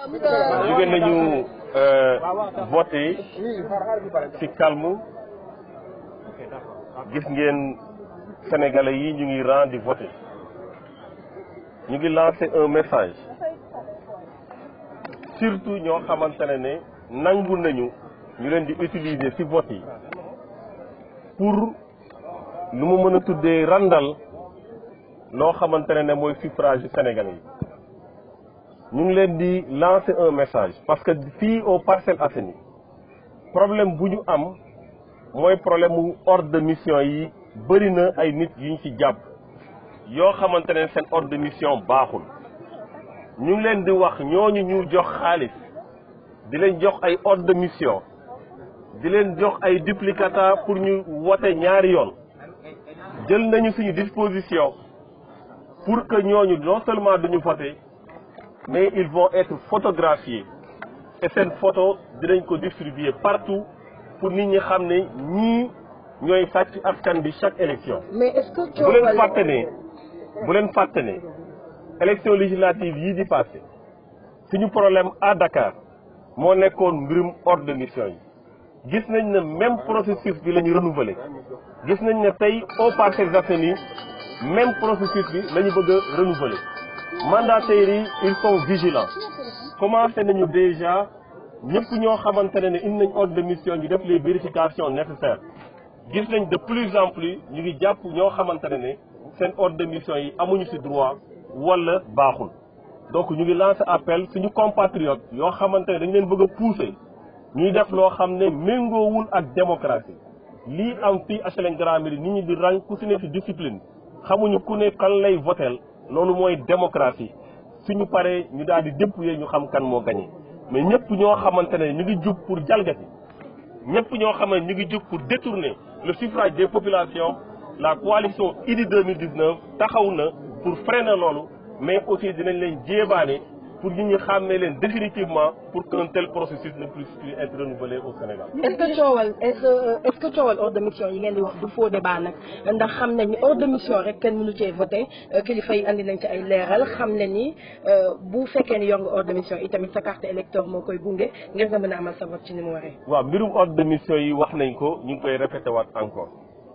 jóge nañu voté ci calme gis ngeen sénégalais yi ñu ngi rang di voté ñu ngi lancé un message surtout ñoo xamante ne ne nangu nañu ñu leen di utiliser ci vote yi pour lu mu mën a tuddee randal loo xamante ne ne mooy suffrage yu sénégalais yi ñu ngi leen di lancer un message parce que fii au Parcelles Assainies problème bu ñu am mooy problème mu ordre de mission yi bëri na ay nit yu ñu ci jàpp yoo xamante ne seen ordre de mission baaxul ñu ngi leen di wax ñooñu ñu jox xaalis di leen jox ay ordre de mission di leen jox ay duplicata pour ñu wote ñaari yoon jël nañu suñu disposition pour que ñooñu non seulement duñu voter mais ils vont être photographiés et seen photo dinañ ko distribuer partout pour nit ñi xam ne ñii ñooy sàcc askan bi chaque élection mais est-ce que bu leen fàtte ne bu leen fàtte ne élection législative yii di passé suñu problème à Dakar moo nekkoon mbirum ordre de mission yi gis nañ ne même processus bi la ñu renouveler gis nañ ne tey au Parcelles Assainies même processus bi la ñu bëgg a renouveler mandataires yi ils sont vigilants commencé nañu déjà ñëpp ñoo xamante ne ne indi nañ ordre de mission ñu def les vérifications nécessaires gis nañ de plus en plus ñu ngi jàpp ñoo xamante ne ne seen ordre de mission yi amuñu ci droit wala baaxul donc ñu ngi lancer appel suñu compatriotes yoo xamante ne dañ leen bëgg a pousser ñuy def loo xam ne méngoowul ak démocratie lii am fii HLM Grand Médine nit ñi di rang ku si ne ci discipline xamuñu ku ne kan lay votel loolu mooy démocratie suñu paree ñu daal di dépouiller ñu xam kan moo gagné mais ñëpp ñoo xamante ne ñu ngi jug pour jalgati ñëpp ñoo xam ne ñu ngi jug pour détourner le suffrage des populations la coalition Idy 2019 taxaw na pour freiner loolu mais aussi dinañ leen jéebaane pour nit ñi xàmmee leen définitivement pour qu'un tel processus ne puisse plus être renouvelé au Sénégal. est-ce que coowal est-ce que est-ce que coowal ordre de mission yi ngeen di wax du faux débat nag ndax xam nañ ni ordre de mission rek kenn mënu cee voté kilifa yi andi nañ ci ay leeral xam ne ni bu fekkee ni yor nga ordre de mission yi tamit sa carte électeur moo koy gunge ngir nga mën a amal sa vote ci ni mu waree. waaw mbirum ordre de mission yi wax nañ ko ñu ngi koy répété waat encore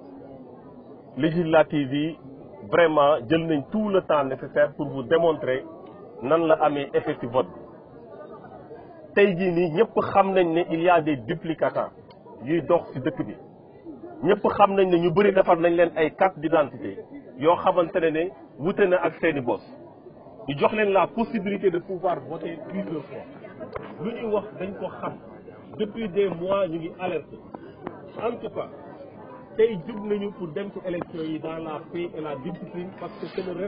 législative yi vraiment jël nañ tout le temps nécessaire pour vous démontrer. nan la amee effet ci vote tey jii nii ñëpp xam nañ ne il y a des duplicata yuy dox ci dëkk bi ñëpp xam nañ ne ñu bëri defar nañ leen ay carte d'identité yoo xamante ne ne wute na ak seeni bos ñu jox leen la possibilité de pouvoir voter plusieurs fois lu ñuy wax dañ ko xam depuis des mois ñu ngi alerté en tout cas tey jug nañu pour dem ci élection yi dans la paix et la discipline parce que c'est le